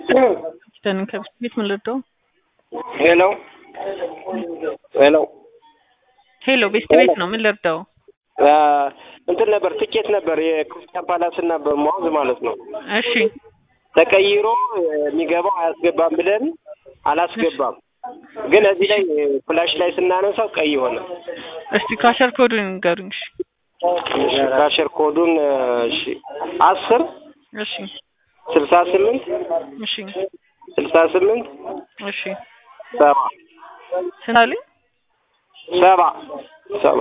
Dann ከብት ቤት ምን ልርዳው? ሄሎ ሄሎ ሄሎ ቤስት ቤት ነው ምን ልርዳው? እንትን ነበር ትኬት ነበር የክርስቲያን ፓላስ እና በመዋዝ ማለት ነው። እሺ ተቀይሮ የሚገባው አያስገባም ብለን አላስገባም። ግን እዚህ ላይ ፍላሽ ላይ ስናነሳው ቀይ ሆነ። እስቲ ካሸር ኮዱን ንገሩኝ። እሺ ካሸር ኮዱን እሺ አስር እሺ ስልሳ ስምንት እሺ ስልሳ ስምንት እሺ ሰባ ስንት አለኝ? ሰባ ሰባ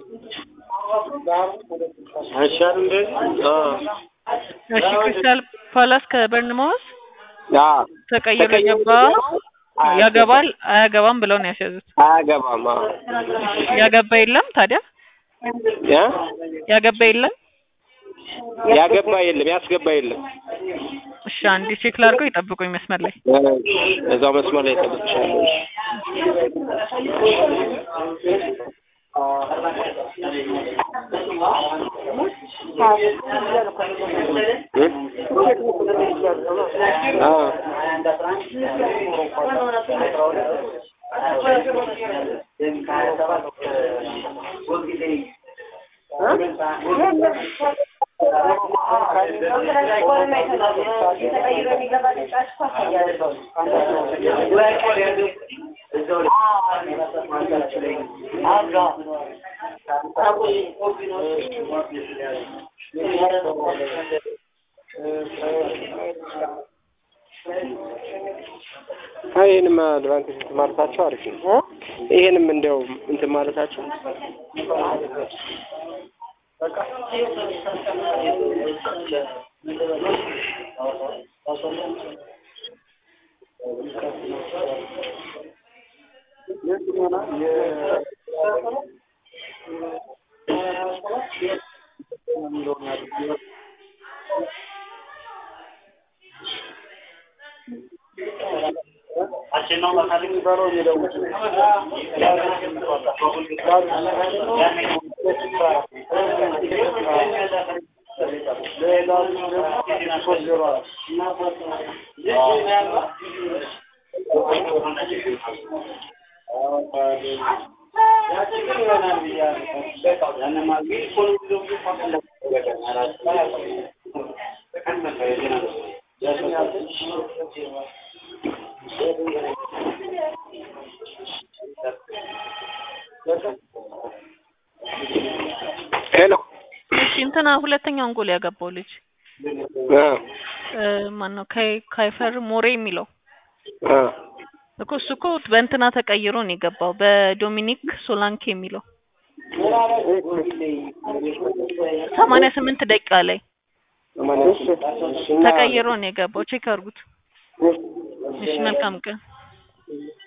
አይሻልም እንደዚህ? እሺ ክሪስታል ፓላስ ከበርንማውስ አዎ ተቀይሮ ተቀይሮ የገባ አያስገባም። ያገባል አያገባም ብለው ነው ያስያዙት። አያገባም። አዎ ያገባ የለም ታዲያ ያ ያገባ የለም። ያገባ የለም ያስገባ የለም። እሺ አንዴ ቼክ ላድርገው፣ ይጠብቁኝ መስመር ላይ እዛው መስመር ላይ ጠብቅሻለሁ። ይህንም አድቫንቴጅ እንትን ማለታቸው አሪፍ ነው። ይሄንም እንዲያው እንትን ማለታቸው ሄሎ እሺ እንትና ሁለተኛውን ጎል ያገባው ልጅ አ ማን ነው? ካይፈር ሞሬ የሚለው አ እኮ እሱ እኮ በእንትና ተቀይሮ ነው የገባው በዶሚኒክ ሶላንኬ የሚለው ሰማንያ ስምንት ደቂቃ ላይ ተቀይሮ ነው የገባው። ቼክ አድርጉት። እሺ መልካም ቀን።